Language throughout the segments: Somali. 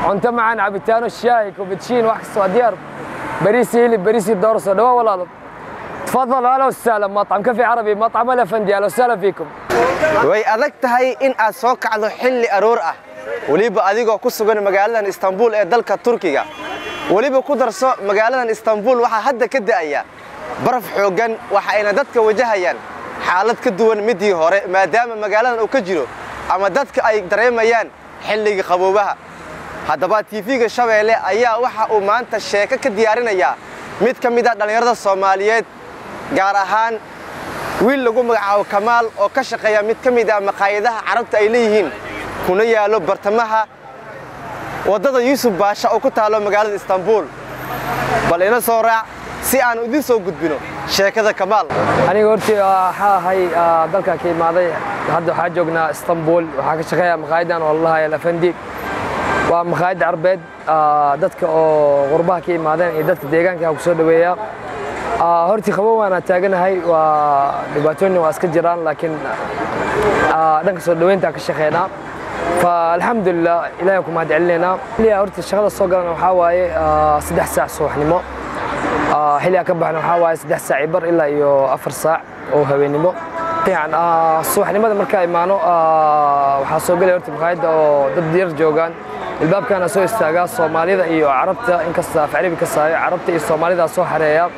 cunto macaan cabitaano shaahi kubadjiin wax kasta waa diyaar bariisi hilib bariisi dooro soo dhawo walaalo تفضل اهلا وسهلا مطعم كافي عربي مطعم الافندي اهلا وسهلا فيكم way adag tahay in aad soo kacdo xilli aroor ah weliba adigoo ku sugan magaaladan istanbul ee dalka turkiga weliba ku darso magaaladan istanbul waxaa hadda ka da'aya baraf xooggan waxa ayna dadka wajahayaan xaalad ka duwan midii hore maadaama magaaladan uu ka jiro ama dadka ay dareemayaan xilliga qaboobaha haddaba tv-ga shabeelle ayaa waxa uu maanta sheeko ka diyaarinayaa mid ka mid a dhallinyarada soomaaliyeed gaar ahaan wiil lagu magacaabo kamaal oo ka shaqeeya mid ka mid ah maqaayadaha carabta ay leeyihiin kuna yaallo bartamaha waddada yuusuf baasha oo ku taallo magaalada istanbul bal ina soo raac si aan idiin soo gudbino sheekada kamaal aniga hortii waxaa ahay dalka ka imaaday hadda waxaa joognaa istanbul waxaa ka shaqeeya maqaayadan oo lalahay alafandi waa maqaayad carbeed dadka oo qurbaha ka imaadeen iyo dadka deegaanka ku soo dhaweeya hortii qabow waana taaganahay waa dhibaatooyin waa iska jiraan laakiin dhanka soo dhaweynta ka shaqeynaa faalxamdulilah ilahay ku mahad celinaynaa xilligaa horta shaqada soo galan waxaa waaye saddex saac subaxnimo xilligaa ka baxna waxaa waaye saddex saac bar ilaa iyo afar saac oo habeennimo fiican subaxnimada markaa imaano waxaa soo gelaya horta maqaayadda oo dad yar joogaan ilbaabkaana soo istaagaa soomaalida iyo carabta inkasta af carabi ka saayo carabta iyo soomaalida soo xareeya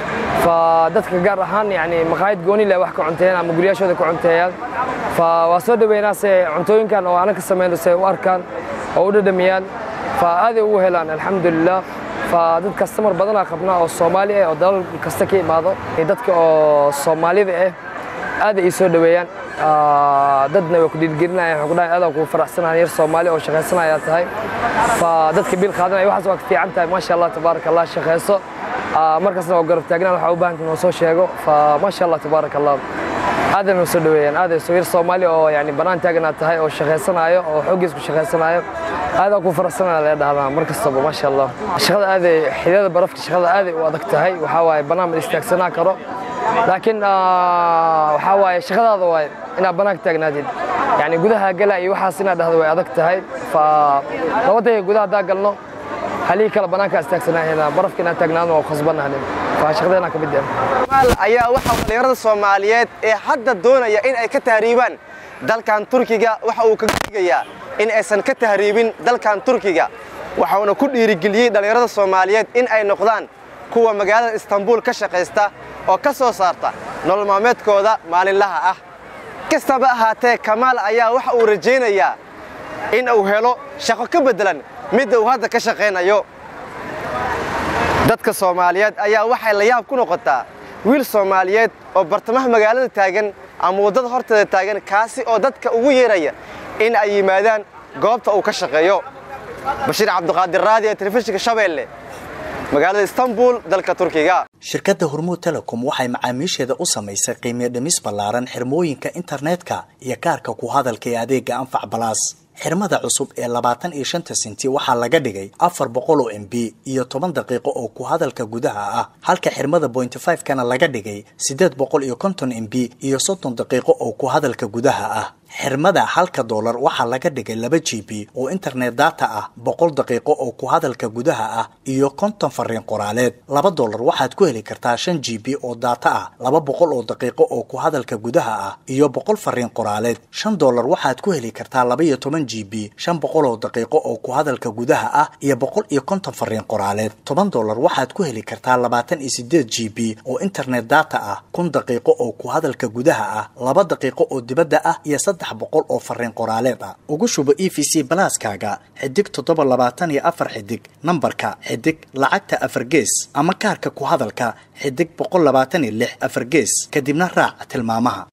فدadka gaar ahaan yani maqaayad gooni leh wax ka cunteeyaan ama guryaashooda ka cunteeyaan fa waa soo dhaweynaa se cuntooyinkan oo aanan ka samayno se u arkaan oo u dhadhamiyaan fa aaday ugu helaan alxamdulilah fa dad kastamar badanaa qabnaa oo soomaali ah oo dalal kasta ka imaado dadka oo soomaalida ah aaday ii soo dhaweeyaan dadna way ku dhiirgelinayaan waxay ku dhahayan adaa kugu faraxsanahan yar soomaali oo shaqaysanaya tahay fa dadka biil qaadanaya waxaas waa ka fiican tahay maasha allah tabaaraka allah shaqayso markaasna waa garab taagnaan waxaa u baahanta noo soo sheego fa maasha allah tabaaraka allah aaday noo soo dhaweeyaan aaday soo yar soomaali oo yani bannaan taaganaad tahay oo shaqaysanayo oo xooggiis ku shaqaysanayo aadaa ku faraxsanaya lee dhahdaa mar kastaba maasha allah shaqada aaday xidada barafka shaqada aaday u adag tahay waxaa waaye bannaan ma istaagsanaa karo laakiin waxaa waaye shaqadaada waaye inaad bannaanka taagnaadid yani gudaha gala iyo waxaas inaad dhahdo way adag tahay fa labadayga gudaha haddaa galno halihii kale bannaanka istaagsanaaheena barafka inaan taagnaadno waa khasbanahne fa shaqadeena ka mid kamaal ayaa waxaa dhallinyarada soomaaliyeed ee hadda doonaya in ay ka tahriibaan dalkan turkiga waxa uu kaga digayaa in aysan ka tahriibin dalkan turkiga waxauna ku dhiirigeliyey dhallinyarada soomaaliyeed in ay noqdaan kuwa magaalada istanbul ka shaqaysta oo ka soo saarta nolol maalmeedkooda maalinlaha ah kastaba ahaatee kamaal ayaa waxa uu rajaynayaa in uu helo shaqo ka beddelan midda uu hadda ka shaqaynayo dadka soomaaliyeed ayaa waxay la yaab ku noqotaa wiil soomaaliyeed oo bartamaha magaalada taagan ama waddada horteeda taagan kaasi oo dadka ugu yeeraya in ay yimaadaan goobta uu ka shaqeeyo bashiir cabdiqaadir raadi ee telefishinka shabeelle magaalada istanbul dalka turkiga shirkadda hormuud telecom waxay macaamiisheeda u samaysay qiimiyo dhimis ballaaran xirmooyinka internetka iyo kaarka ku hadalka ee adeega anfac balaas xirmada cusub ee labaatan iyo shanta senti waxaa laga dhigay afar boqol oo m b iyo toban daqiiqo oo ku hadalka gudaha ah halka xirmada bointy five kana laga dhigay siddeed boqol iyo konton m b iyo soddon daqiiqo oo ku hadalka gudaha ah xirmada halka doolar waxaa laga dhigay laba g b oo internet data ah boqol daqiiqo oo ku hadalka gudaha ah iyo konton fariin qoraaleed laba doolar waxaad ku heli kartaa shan g b oo data ah laba boqol oo daqiiqo oo ku hadalka gudaha ah iyo boqol fariin qoraaleed shan doolar waxaad ku heli kartaa laba iyo toban g b shan boqol oo daqiiqo oo ku hadalka gudaha ah iyo boqol iyo konton fariin qoraaleed toban doolar waxaad ku heli kartaa labaatan iyo sideed g b oo internet data ah kun daqiiqo oo ku hadalka gudaha ah laba daqiiqo oo dibadda ah iyo saddex boqol oo fariin qoraaleed ah ugu shubo e v c balaaskaaga xidig toddoba labaatan iyo afar xidig nambarka xidig lacagta afar gees ama kaarka ku hadalka xidig boqol labaatan iyo lix afar gees kadibna raac tilmaamaha